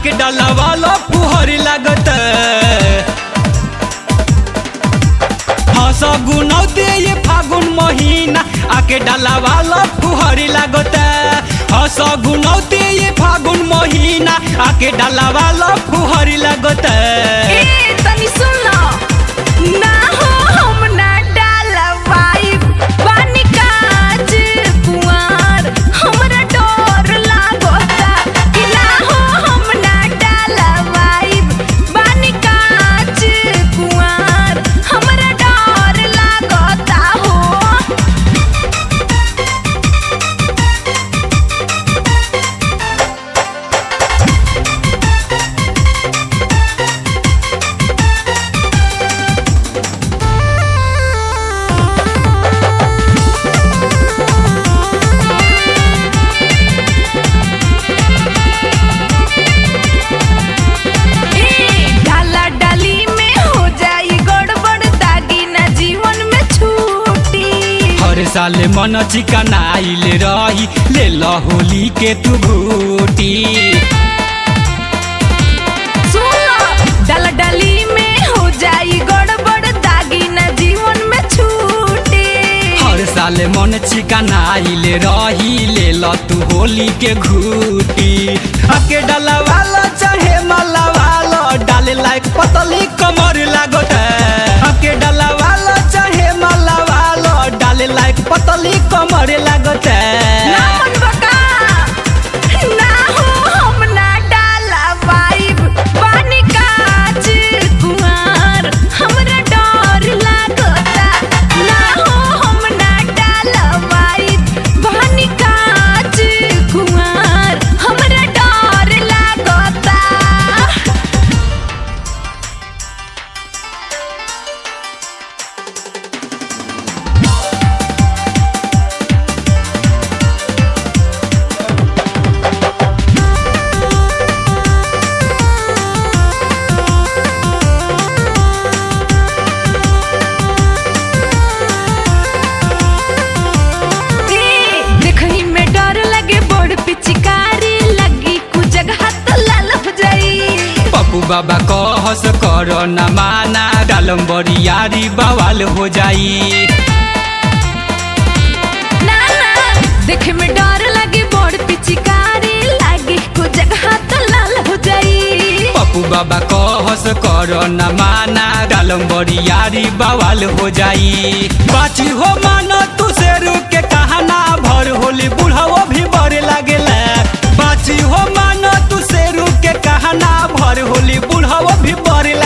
आके डाला वाला फुहरी लागत हंस गुनौते ये फागुन महीना आके डाला वाला फुहरी लागत हंस गुनौते ये फागुन महीना आके डाला वाला फुहरी लागत ए तनी सुन लो ना हो हम ना डालवाई पानी काज कुआर हमरा डर लागता कि ना हो हम ना डालवाई पानी काज कुआर हमरा डर लागता हो ए, डाला डाली में हो जाई गड़बड़ दागी ना जीवन में छूटी हर साल मन चिकन आइल रही ले लो होली के तू घूटी सुनो डाला डाली में हो जाई गड़बड़ दागी ना जीवन में छूटी हर साल मन चिकन आइल रही ले लो तू होली के घूटी अके डाला वाला चाहे माला वाला डाले लायक पतली कमर लागत अके डाला वाला चाहे माला वाला डाले लायक पतली कमर लागत ना मन बका ना हो हम ना डाला वाइब पानी काज कुमार हमरा डर लागता ना हो हम ना डाला वाइब पानी काज कुमार हमरा डर लागता ए, देखही में डर लगे बड़ पिचकारी लगी कु जगह तो लाल हो जाई पप्पू बाबा कहस कर न माना डालम बरियारी बवाल हो जाई ना ना देखे में डर लगे बड़ पिचकारी लगी कु जगह तो लाल हो जाई पप्पू बाबा कहस कर न माना डालम बरियारी बवाल हो जाई बाची हो माना तू शेरू के कहना भर होली बुढ़ाओ भी बड़े लागेला बाची हो माना तू शेरू के कहना भर होली बुढ़ाओ भी बड़े